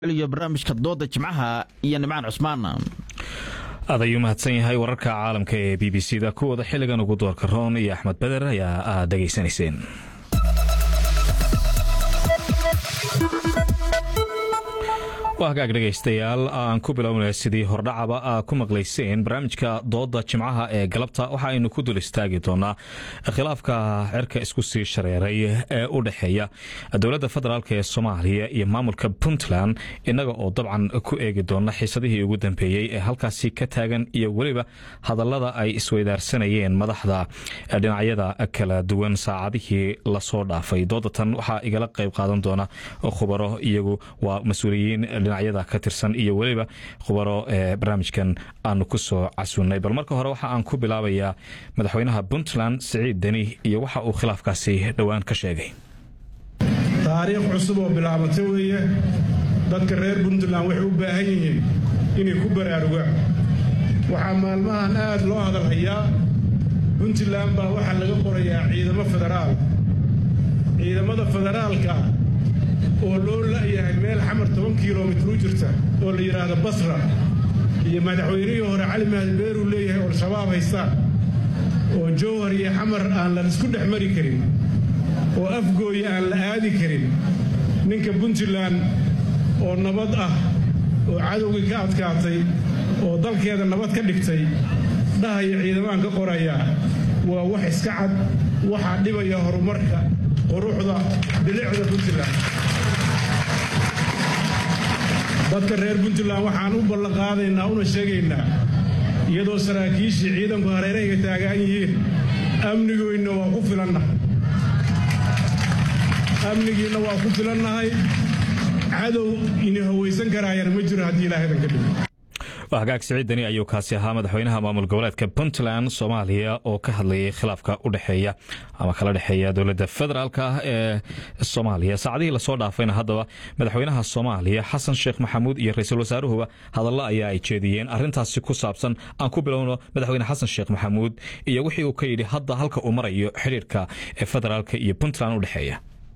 iyo barnaamijka dooda jimcaha iyo nimcaan cusmaan aad ayuu mahadsan yahay wararka caalamka ee b b c da kuwooda xiligan ugu doorka roon iyo axmed beder ayaa aad dhegaysanayseen waa hagaag dhegaystayaal aan ku bilownay sidii hordhacaba aa ku maqlayseen barnaamijka dooda jimcaha ee galabta waxa aynu ku dul istaagi doonaa khilaafka cerka isku sii shareeray ee u dhexeeya dowladda federaalk ee soomaaliya iyo maamulka puntland innaga oo dabcan ku eegi doona xiisadihii ugu dambeeyey ee halkaasi ka taagan iyo weliba hadallada ay isweydaarsanayeen madaxda dhinacyada kala duwan saacadihii lasoo dhaafay doodatan waxaa igala qayb qaadan doona khubaro iyagu waa mas-uuliyiin dhinacyada ka tirsan iyo weliba khubaro ee barnaamijkan aanu ku soo casunnay bal marka hore waxa aan ku bilaabayaa madaxweynaha puntland siciid deni iyo waxa uu khilaafkaasi dhowaan ka sheegay taariikh cusub oo bilaabata weeye dadka reer puntland waxay u baahan yihiin inay ku baraarugaan waxaa maalmahan aad loo hadalhayaa puntland baa waxaa laga qorayaa ciidamo federaal ciidamada federaalka oo loo la'yahay meel xamar toban kilomitr u jirta oo la yidhaahdo basra iyo madaxweynihii hore cali mahdi beeruu leeyahay oo al-shabaab haystaan oo jowhar iyo xamar aan la isku dhex mari karin oo afgooya aan la aadi karin ninka puntland oo nabad ah oo cadowgii ka adkaatay oo dalkeeda nabad ka dhigtay dhahaya ciidamaan ka qorayaa waa wax iska cad waxaa dhibaya horumarka quruxda bilicda puntland dadka reer puntland waxaan u ballanqaadaynaa una sheegaynaa iyadoo saraakiishii ciidanku hareerahayga taagaan yihiin amnigoynna waa ku filannahay amnigiinna waa ku filannahay cadow ini hawaysan karaayana ma jiro haddii ilaahadan ka dhigo hagaag siciid deni ayuu kaasi ahaa madaxweynaha maamul goboleedka puntland soomaaliya oo ka hadlayay khilaafka u dhexeeya ama kala dhexeeya dowladda federaalk ah ee soomaaliya saacadihii lasoo dhaafayna haddaba madaxweynaha soomaaliya xasan sheekh maxamuud iyo ra-iisul wasaaruhuba hadallo ayaa ay jeediyeen arrintaasi ku saabsan aan ku bilowno madaxweyne xasan sheekh maxamuud iyo wixii uu ka yidhi hadda halka uu marayo xidhiirka ee federaalk iyo puntland u dhexeeya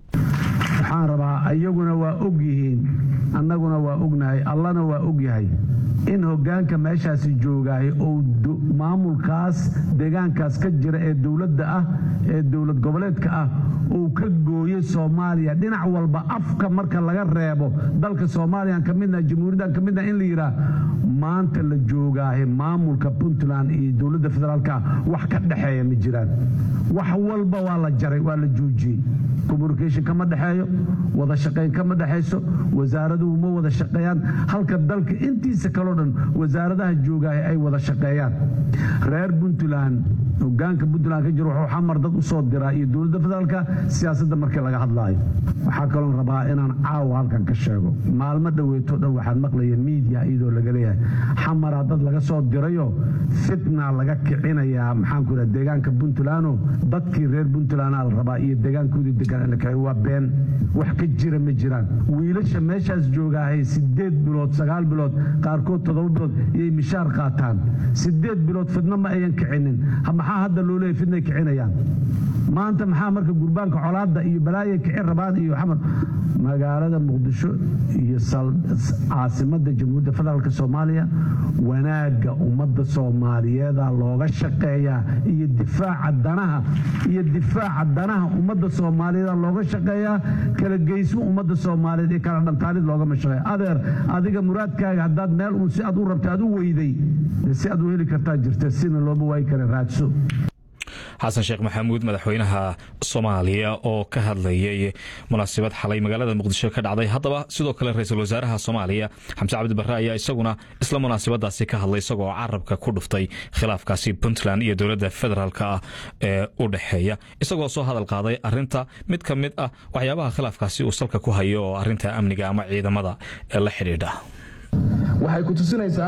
waxaan rabaa iyaguna waa og yihiin annaguna waa ognahay allana waa og yahay in hoggaanka meeshaasi joogaay ou maamulkaas deegaankaas ka jira ee dowladda ah ee dowlad goboleedka ah uu ka gooyey soomaaliya dhinac walba afka marka laga reebo dalka soomaaliyan ka midna jamhuuriyadan ka midna in la yidhaah maanta la joogaahe maamulka puntland iyo dowladda federaalka wax ka dhexeeya ma jiraan wax walba waa la jaray waa la joojiyey communication kama dhexeeyo wada shaqayn kama dhexayso wasaaraduhu ma wada shaqeeyaan halka dalka intiisa kaleo dhan wasaaradaha joogaahe ay wada shaqeeyaan reer puntland hogaanka puntland ka jiro wuxuu xamar dad u soo diraa iyo dowladda federaalka siyaasadda markii laga hadlaayo waxaa kaloon rabaa inaan caawa halkan ka sheego maalmo dhoweeto dhan waxaad maqlaya miidiya iyadoo laga leeyahay xamaraa dad laga soo dirayo fitna laga kicinayaa maxaanku idhaha deegaanka puntlandoo dadkii reer puntlandaa la rabaa iyo deegaankoodii degaan in la kiciyo waa been wax ka jira ma jiraan wiilasha meeshaas joogaahay sideed bilood sagaal bilood qaarkood toddoba bilood iyay mishaar qaataan sideed bilood fidno ma ayan kicinin maxaa hadda loo leeyay fidnay kicinayaan maanta maxaa marka gurbaanka colaadda iyo balaaya kicin rabaan iyo xamar magaalada muqdisho iyo caasimadda jamhuuriyadda federaalk soomaaliya wanaagga ummadda soomaaliyeeda looga shaqeeyaa iyo difaaca danaha iyo difaaca danaha ummadda soomaaliyeeda looga shaqeeyaa kala geysmo ummadda soomaaliyeed iyo kala dhantaalid loogama shaqeeya adeer adiga muraadkaaga haddaad meel uun si aad u rabta aad u weyday si aad u heli kartaa jirta sina looma waayi kara raadso xasan sheekh maxamuud madaxweynaha soomaaliya oo ka hadlayay munaasabad xalay magaalada muqdisho ka dhacday haddaba sidoo kale ra-iisul wasaaraha soomaaliya xamse cabdi barre ayaa isaguna isla munaasabadaasi ka hadlay isagoo carabka ku dhuftay khilaafkaasi puntland iyo dowladda federaalk ah ee u dhexeeya isagoo soo hadal qaaday arinta mid ka mid ah waxyaabaha khilaafkaasi uu salka ku hayo oo arinta amniga ama ciidamada ee la xidhiidha waxay ku tusinaysaa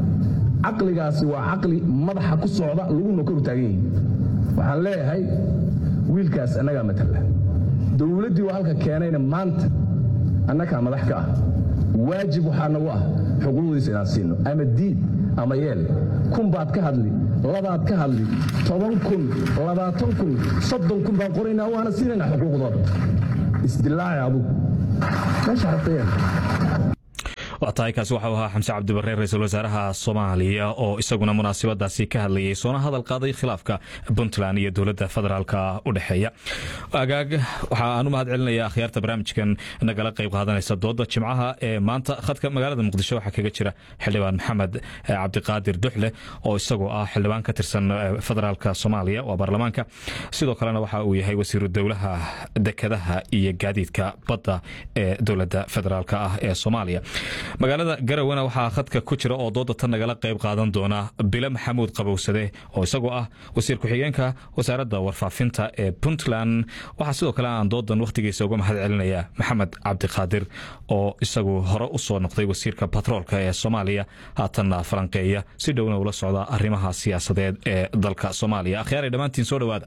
caqligaasi waa caqli madaxa ku socda laguna kor taagan yihin waxaan leeyahay wiilkaas annagaa matala dowladdii waa halka keenayna maanta annagaa madax ka ah waajib waxaa nagu ah xuquuqdiisa inaan siino ama diid ama yeel kun baad ka hadli labaad ka hadli toban kun labaatan kun soddon kun baan qoraynaa waana siinaynaa xuquuqdooda isdilaaci adugu meesha rabtayeen waa tahay kaasi waxau ahaa xamse cabdibarre ra-iisul wasaaraha soomaaliya oo isaguna munaasabadaasi ka hadlayay soona hadal qaaday khilaafka puntland iyo dowladda federaalka u dhexeeya agaag waxa aan u mahad celinaya akhyaarta barnaamijkan nagala qayb qaadanaysa dooda jimcaha ee maanta khadka magaalada muqdisho waxaa kaga jira xildhibaan maxamed cabdiqaadir duxle oo isagoo ah xildhibaan ka tirsan federaalka soomaaliya waa baarlamaanka sidoo kalena waxa uu yahay wasiiru dowlaha dekadaha iyo gaadiidka badda ee dowladda federaalk ah ee soomaaliya magaalada garowana waxaa khadka ku jira oo dooda tan nagala qayb qaadan doona bile maxamuud qabowsade oo isagoo ah wasiir ku-xigeenka wasaaradda warfaafinta ee puntland waxaa sidoo kale aan doodan wakhtigiisa uga mahad celinaya maxamed cabdiqaadir oo isagu hore u soo noqday wasiirka batroolka ee soomaaliya haatanna falanqeeya si dhowna ula socda arrimaha siyaasadeed ee dalka soomaaliya akhyaaray dhammaantiin soo dhowaada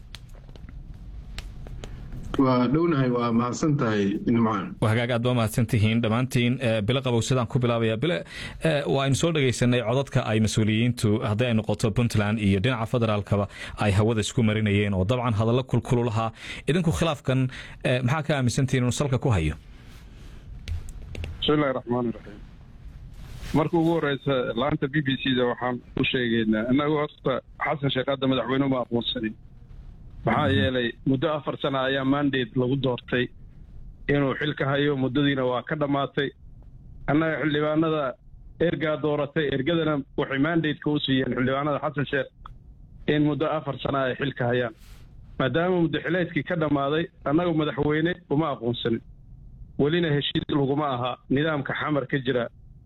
waa dhownahay waa mahadsan tahay nimcaan hagaag aad baa mahadsan tihiin dhammaantiin bile qabowsadaan ku bilaabaya bile waa aynu soo dhegaysanay codadka ay mas-uuliyiintu haddii ay noqoto puntland iyo dhinaca federaalkaba ay hawada isku marinayeen oo dabcan hadallo kulkulu lahaa idinku khilaafkan maxaa ka aaminsantihiin inuu salka ku hayo bismillahi raxmaani raxiim marka ugu horeysa laanta b b c da waxaan u sheegaynaa innagu horta xasan sheekh hadda madaxweyne uma aqoonsanin maxaa yeelay muddo afar sana ayaa mandate lagu doortay inuu xilka hayo muddadiina waa ka dhammaatay annaga xildhibaanada ergaa dooratay ergadana waxay mandateka u siiyeen xildhibaanada xasan sheekh in muddo afar sana ay xilka hayaan maadaama muddo xileedkii ka dhammaaday annagu madaxweyne uma aqoonsanin welina heshiis laguma aha nidaamka xamar ka jira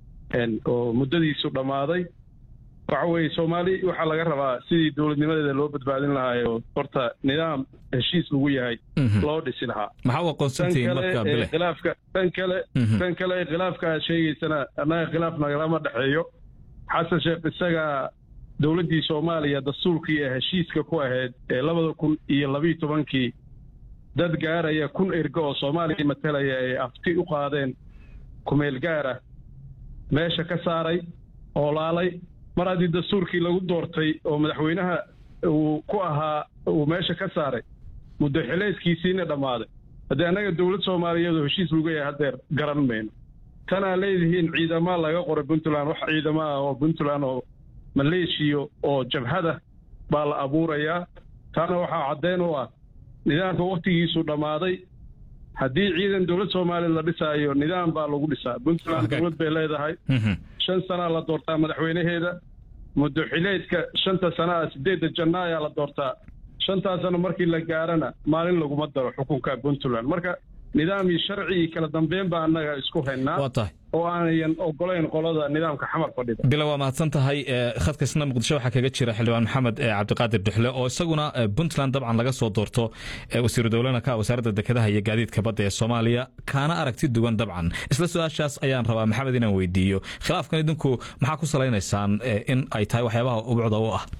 oo muddadiisu dhammaaday waxa weeye soomaali waxaa laga rabaa sidii dowladnimadeeda loo badbaadin lahaayo horta nidaam heshiis lagu yahay loo dhisi lahaa maxaa u aqoonsantihiin marka bile khilaafka tan kale tan kale khilaafka aad sheegaysana annaga khilaaf nagalama dhexeeyo xasan sheekh isagaa dowladdii soomaaliya dastuurkii ee heshiiska ku ahayd ee labada kun iyo labiiyo tobankii dad gaaraya kun ergo oo soomaaliya matalaya ay afti u qaadeen kumeel gaara meesha ka saaray oolaalay mar haddii dastuurkii lagu doortay oo madaxweynaha uu ku ahaa uu meesha ka saaray muddo xileedkiisiina dhammaaday haddii annaga dowlad soomaaliyeed oo heshiis lagu yahay haddeer garan mayno tanaa leedihiin ciidamaa laga qoray puntland wax ciidama ah oo puntland oo maleeshiya oo jabhada baa la abuurayaa taana waxaa caddeyn u ah nidaamka wakhtigiisu dhammaaday haddii ciidan dowlad soomaaliya la dhisaayo nidaam baa lagu dhisaa puntland dowlad bay leedahay shan sanaa la doortaa madaxweynaheeda muddo xileedka shanta sanaa sideedda janna ayaa la doortaa shantaa sano markii la gaarana maalin laguma daro xukunka puntland marka nidaam iyo sharci iyo kala dambeyn baa annaga isku haynaa oo aanayan ogolayn qolada nidaamka xamar fadhida bila waa mahadsan tahay khadkaisna muqdisho waxaa kaga jira xildhibaan maxamed cabdiqaadir duxle oo isaguna puntland dabcan laga soo doorto wasiiru dowlana ka wasaaradda dekedaha iyo gaadiidka badda ee soomaaliya kaana aragti duwan dabcan isla su-aashaas ayaan rabaa maxamed inaan weydiiyo khilaafkan idinku maxaa ku salaynaysaan in ay tahay waxyaabaha ubcda u ah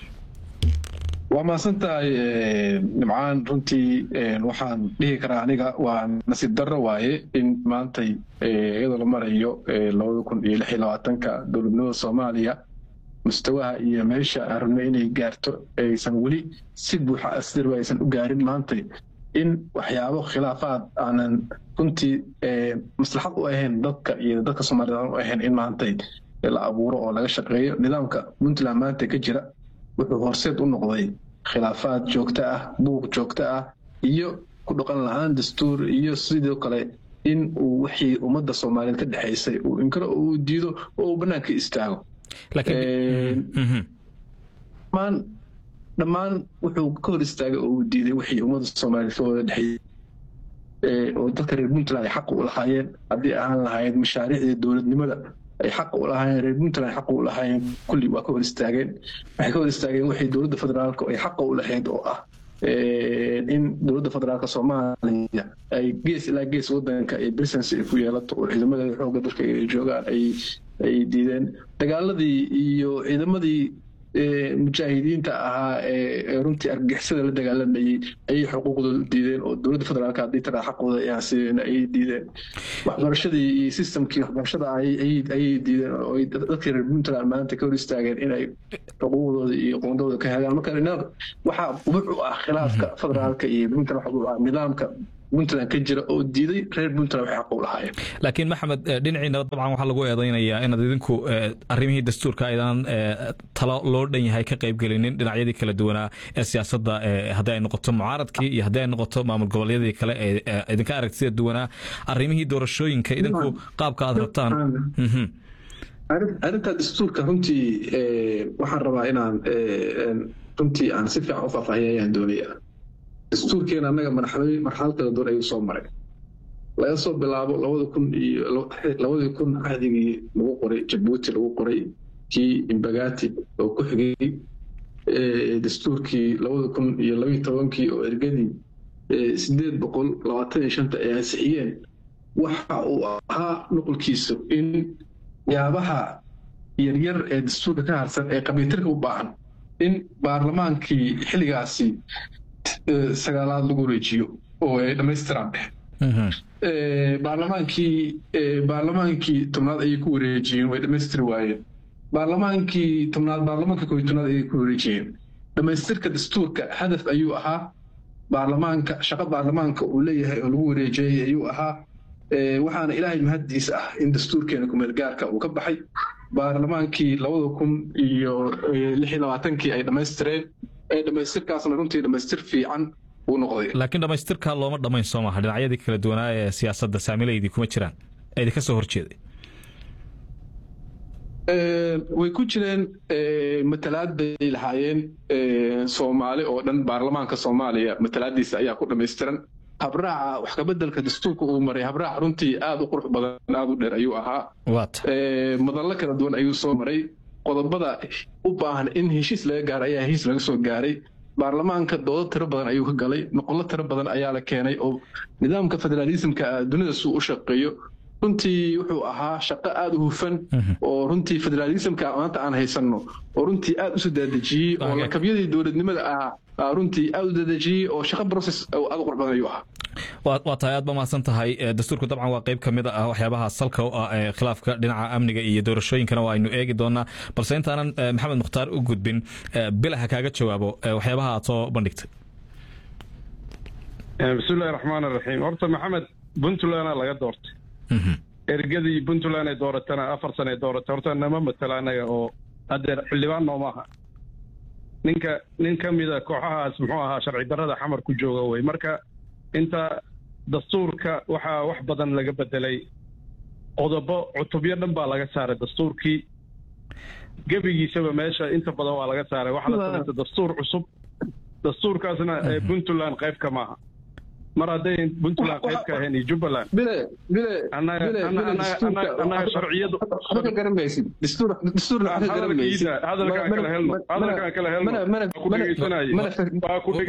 waa mahadsan tahay nimcaan runtii waxaan dhihi karaa aniga waa nasiib darro waaye in maantay iyadoo la marayo labada kun iyo lix iyo labaatanka dowladnimada soomaaliya mustawaha iyo meesha aan rabnay inay gaarto aysan weli si buuxa asdirba aysan u gaarin maantay in waxyaabo khilaafaad aanan runtii maslaxad u ahayn dadka iyo dadka soomaaliyed aan u ahayn in maantay la abuuro oo laga shaqeeyo nidaamka puntland maanta ka jira wuxuu horseed u noqday khilaafaad joogto ah buuq joogto ah iyo ku dhaqan la-aan dastuur iyo sidoo kale in uu wixii ummadda soomaaliyeed ka dhexaysay uu inkaro uu diido oo uu bannaanka istaago dhammaan dhammaan wuxuu ka hor istaagay oo uu diiday wixii ummadda soomaaliyeed ka wada dhexeeyey oo dadka reer puntland ay xaq u lahaayeen haddii ahaan lahayd mashaariicdii dowladnimada ay xaq u lahaayeen reer puntland xaq u lahaayeen kulli waa ka hor istaageen waxay ka hor istaageen waxay dowladda federaalka ay xaqa u lahayd oo ah in dowladda federaalka soomaaliya ay gees ilaa gees wadanka ay brisency ay ku yeelato oo ciidamadeeda xoogga dalka ay joogaan ay ay diideen dagaaladii iyo ciidamadii mujaahidiinta ahaa ee runtii argagixisada la dagaalamayey ayay xuquuqdooda diideen oo dowladda federaalka haddii taraa xaqooda ayaan siinin ayay diideen waxbarashadii iyo systemkii waxbarashada ayay diideen oo dadkii reer puntland maanta ka hor istaageen inay xuquuqdooda iyo qoondooda ka helaan marka waxaa ubuc u ah khilaafka federaalka iyo puntland waxa u ah nidaamka puntland ka jira oo diiday reer puntland waxay xaq u lahaayeen laakiin maxamed dhinaciina dabcan waxaa lagu eedeynayaa inaad idinku arrimihii dastuurka aydan talo loo dhan yahay ka qaybgelinin dhinacyadii kala duwanaa ee siyaasadda haddii ay noqoto mucaaradkii iyo haddii ay noqoto maamul goboleedyadii kale ee idinka aragtida duwanaa arrimihii doorashooyinka idinku qaabka aad rabtaan arrinta dastuurka runtii waxaan rabaa inaan runtii aan si fiican u faahfaahiya ayaan doonaya dastuurkeena annaga marxalad kala duwan ayuu soo maray laga soo bilaabo labada kun iyo labadii kun cahdigii lagu qoray jabuuti lagu qoray kii imbagati oo ku xigay dastuurkii labada kun iyo labayo tobankii oo ergadii sideed boqol labaatan iyo shanta ay ansixiyeen waxa uu ahaa nuqulkiisu in yaabaha yaryar ee dastuurka ka harsan ee qabiitirka u baahan in baarlamaankii xilligaasi sagaalaad lagu wareejiyo oo ay dhammaystiraan baarlamaankii baarlamaankii tobnaad ayay ku wareejiyeen way dhammaystiri waayeen baarlamaankii tobnaad baarlamaanka kooiy tobnaad ayay ku wareejiyeen dhammaystirka dastuurka hadaf ayuu ahaa baarlamaanka shaqo baarlamaanka uu leeyahay oo lagu wareejiyey ayuu ahaa waxaana ilaahay mahaddiisa ah in dastuurkeena kumeel gaarka uu ka baxay baarlamaankii labada kun iyo lix iyo labaatankii ay dhammaystireen ee dhammaystirkaasna runtii dhammaystir fiican uu noqday laakiin dhammaystirka looma dhammayn soo maha dhinacyadii kala duwanaa ee siyaasadda saamilaydii kuma jiraan ee idinka soo horjeeday way ku jireen matalaad bay lahaayeen soomaali oo dhan baarlamaanka soomaaliya matalaadiisa ayaa ku dhammaystiran habraaca wax kabeddelka dastuurka uu maray habraac runtii aad u qurux badan aad u dheer ayuu ahaa madallo kala duwan ayuu soo maray qodobada u baahan in heshiis laga gaaro ayaa heshiis laga soo gaaray baarlamaanka doodo tiro badan ayuu ka galay noqollo tiro badan ayaa la keenay oo nidaamka federaalismka dunida suu u shaqeeyo runtii wuxuu ahaa shaqo aad u hufan oo runtii federaalismka maanta aan haysanno oo runtii aad u soo daadejiyey oo lakabyadii dowladnimada ah runtii aad u daadejiyey oo shaqo process aad u qurux badan ayuu ahaa waa tahay aad ba mahadsan tahay dastuurku dabcan waa qayb ka mid ah waxyaabaha salka u ah ee khilaafka dhinaca amniga iyo doorashooyinkana waa aynu eegi doonaa balse intaanan maxamed mukhtaar u gudbin bilaha kaaga jawaabo waxyaabaha aad soo bandhigtay bismillahi raxmaan raxiim horta maxamed puntlandna laga doortay ergadii puntland ay dooratana afar sana ay dooratay horta nama matala anaga oo hadeer xildhibaan nooma aha ninka nin ka mida kooxahaas muxuu ahaa sharci darrada xamar ku jooga wey marka inta dastuurka waxaa wax badan laga bedelay qodobo cutubyo dhan baa laga saaray dastuurkii gebigiisaba meesha inta badan waa laga saaray waxaa la samaystay dastuur cusub dastuurkaasna puntland qayb ka maaha mar hadday puntland qayb ka ahayn iyo jubbaland annaga sharciyadu hadalkaan kala helno hadalkaan kala helno ku dhegeysanaya waa ku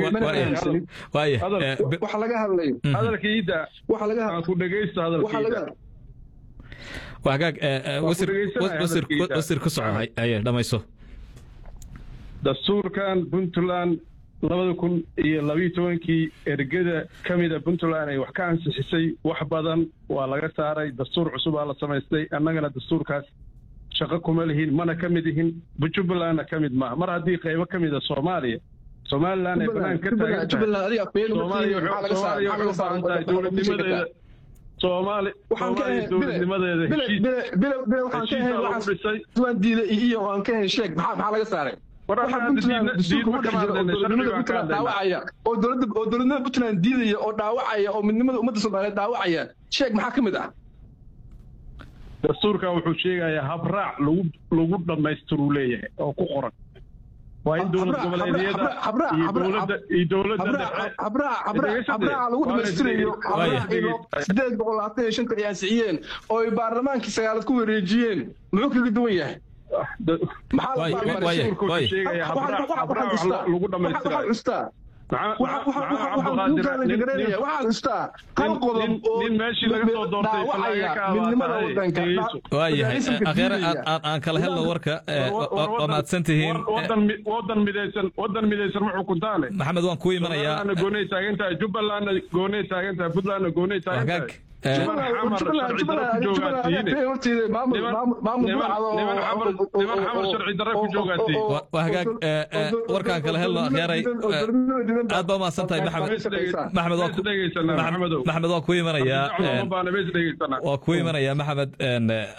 dhegeysanaya hadalkiida aan ku dhegeysto hadalkiida waa hagaag wasir ku soco aye dhamayso dastuurkan puntland labada kun iyo labayo tobankii ergada ka mida puntland ay wax ka ansixisay wax badan waa laga saaray dastuur cusubaa la samaystay annagana dastuurkaas shaqo kuma lihin mana ka mid ihin jubbalandna ka mid maaha mar haddii qaybo ka mida soomaaliya somaliland ay banaan ka taagantahay soomaaliya waxay u baahan tahay dowladnimadeeda soomaali soomaaliya dowladnimadeeda heshiisa lagu dhisay iyo aan ka hesheeg maxaa laga saaray oo dowladnimada puntland diidaya oo dhaawacaya oo midnimada ummadda soomaaliyeed dhaawacaya sheeg maxaa ka mid ah dastuurkan wuxuu sheegayaa habraac lagu lagu dhammaystiruu leeyahay oo ku qoran waa in dowlad goboleedyada iyo dowladda iyo dowladda habraaca lagu dhammaystirayo sideed boqol labaatan iyo shanta ay ansixiyeen oo ay baarlamaankii sagaalad ku wareejiyeen muxuu kaga duwan yahay lagu dhamaystirayo nin meeshii laga soo doortay waayahay akheere aan kala helno warka waa mahadsan tihiin wadan midaysan wadan midaysan ma xukuntaane maxamed waan kuu imanayaa goonay taagantahay jubbalandna goonay taagantahay puntlandna goonay taagantahay waa hagaag warkaan kala helno akhyaray aad baa umahadsan tahay maxamed maxamed waa ku imanayaa waa ku imanayaa maxamed